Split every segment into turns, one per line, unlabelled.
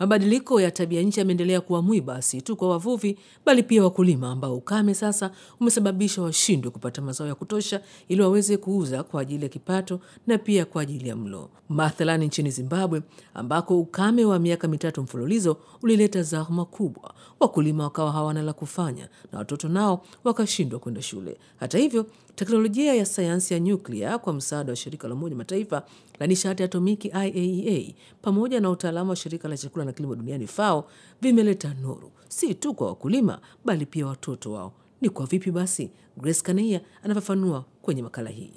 Mabadiliko ya tabia nchi yameendelea kuwa mwiba si tu kwa wavuvi, bali pia wakulima ambao ukame sasa umesababisha washindwe kupata mazao ya kutosha ili waweze kuuza kwa ajili ya kipato na pia kwa ajili ya mlo. Mathalani nchini Zimbabwe ambako ukame wa miaka mitatu mfululizo ulileta zahma kubwa, wakulima wakawa hawana la kufanya na watoto nao wakashindwa kwenda shule. Hata hivyo, teknolojia ya sayansi ya nyuklia kwa msaada wa shirika la Umoja Mataifa la nishati atomiki IAEA pamoja na utaalamu wa shirika la chakula na kilimo duniani FAO vimeleta nuru si tu kwa wakulima bali pia watoto wao. Ni kwa vipi basi? Grace Kaneia anafafanua kwenye makala hii.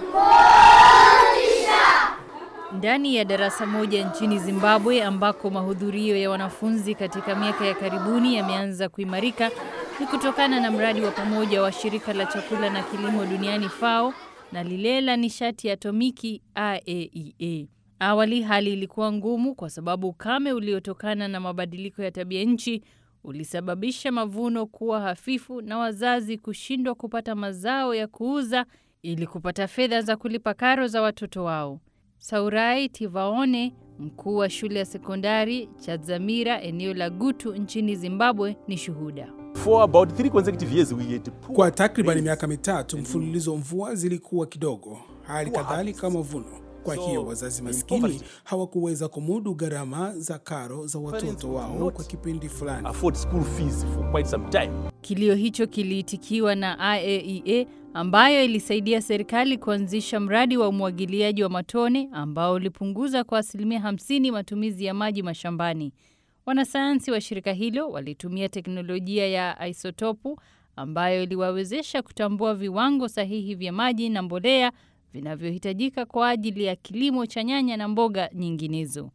Ndani ya darasa moja nchini Zimbabwe ambako mahudhurio ya wanafunzi katika miaka ya karibuni yameanza kuimarika ni kutokana na mradi wa pamoja wa shirika la chakula na kilimo duniani FAO na lile la nishati ya atomiki IAEA. Awali hali ilikuwa ngumu kwa sababu ukame uliotokana na mabadiliko ya tabia nchi ulisababisha mavuno kuwa hafifu na wazazi kushindwa kupata mazao ya kuuza ili kupata fedha za kulipa karo za watoto wao. Saurai Tivaone, mkuu wa shule ya sekondari Chadzamira eneo la Gutu nchini Zimbabwe, ni shuhuda.
For about three consecutive years we had poor
Kwa takriban
rains.
miaka mitatu mfululizo mvua zilikuwa kidogo, hali kadhalika mavuno. Kwa
So,
hiyo wazazi
in
maskini
poverty,
hawakuweza kumudu gharama za karo za
parents
watoto
would
wao
not
kwa kipindi fulani.
afford school fees for quite some time.
Kilio hicho kiliitikiwa na IAEA ambayo ilisaidia serikali kuanzisha mradi wa umwagiliaji wa matone ambao ulipunguza kwa asilimia 50 matumizi ya maji mashambani. Wanasayansi wa shirika hilo walitumia teknolojia ya isotopu ambayo iliwawezesha kutambua viwango sahihi vya maji na mbolea vinavyohitajika kwa ajili ya kilimo cha nyanya na mboga nyinginezo.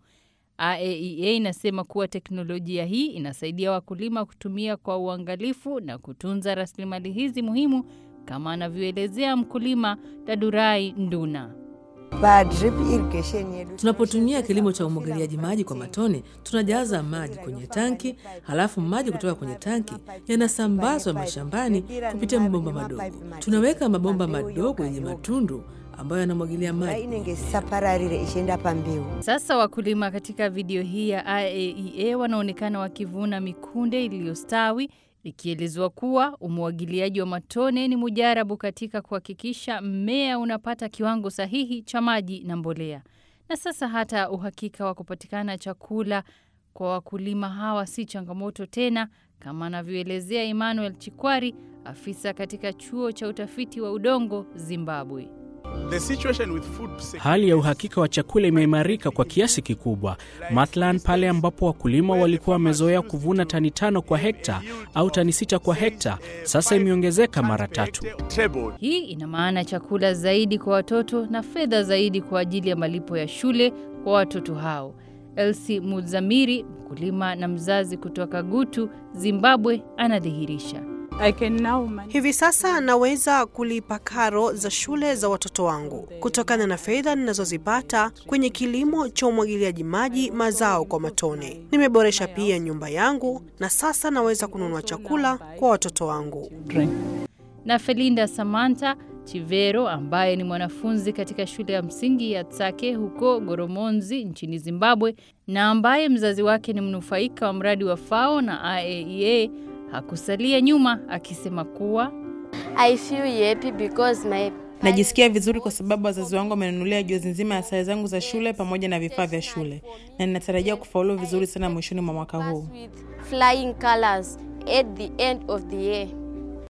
IAEA inasema kuwa teknolojia hii inasaidia wakulima kutumia kwa uangalifu na kutunza rasilimali hizi muhimu kama anavyoelezea mkulima Dadurai Nduna.
pa drip irrigation yedu
Tunapotumia kilimo cha umwagiliaji maji kwa matone, tunajaza maji kwenye tanki, halafu maji kutoka kwenye tanki yanasambazwa mashambani kupitia mabomba madogo. Tunaweka mabomba madogo yenye matundu ambayo yanamwagilia
mvura
maji.
inenge isapararire ichienda pambeu
Sasa wakulima katika video hii ya IAEA wanaonekana wakivuna mikunde iliyostawi ikielezwa kuwa umwagiliaji wa matone ni mujarabu katika kuhakikisha mmea unapata kiwango sahihi cha maji na mbolea. Na sasa hata uhakika wa kupatikana chakula kwa wakulima hawa si changamoto tena, kama anavyoelezea Emmanuel Chikwari, afisa katika chuo cha utafiti wa udongo Zimbabwe.
The situation with food security
Hali ya uhakika wa chakula imeimarika kwa kiasi kikubwa. Mathalan, pale ambapo wakulima walikuwa wamezoea kuvuna tani tano kwa hekta au tani sita kwa hekta, sasa imeongezeka mara tatu.
trebled.
Hii ina maana chakula zaidi kwa watoto na fedha zaidi kwa ajili ya malipo ya shule kwa watoto hao. Elsie Muzamiri, mkulima na mzazi kutoka Gutu, Zimbabwe, anadhihirisha.
I can now manage.
Hivi sasa naweza kulipa karo za shule za watoto wangu kutokana na fedha ninazozipata kwenye kilimo cha umwagiliaji maji mazao kwa matone. Nimeboresha pia nyumba yangu na sasa naweza kununua chakula kwa watoto wangu.
Na Felinda Samantha Chivero ambaye ni mwanafunzi katika shule ya msingi ya Tsake huko Goromonzi nchini Zimbabwe na ambaye mzazi wake ni mnufaika wa mradi wa FAO na IAEA hakusalia nyuma akisema kuwa
I feel happy because my
Najisikia vizuri kwa sababu wazazi wangu wamenunulia jozi nzima ya sare zangu za shule pamoja na vifaa vya shule, na ninatarajia kufaulu vizuri sana mwishoni mwa mwaka huu.
with flying colors at the end of the year.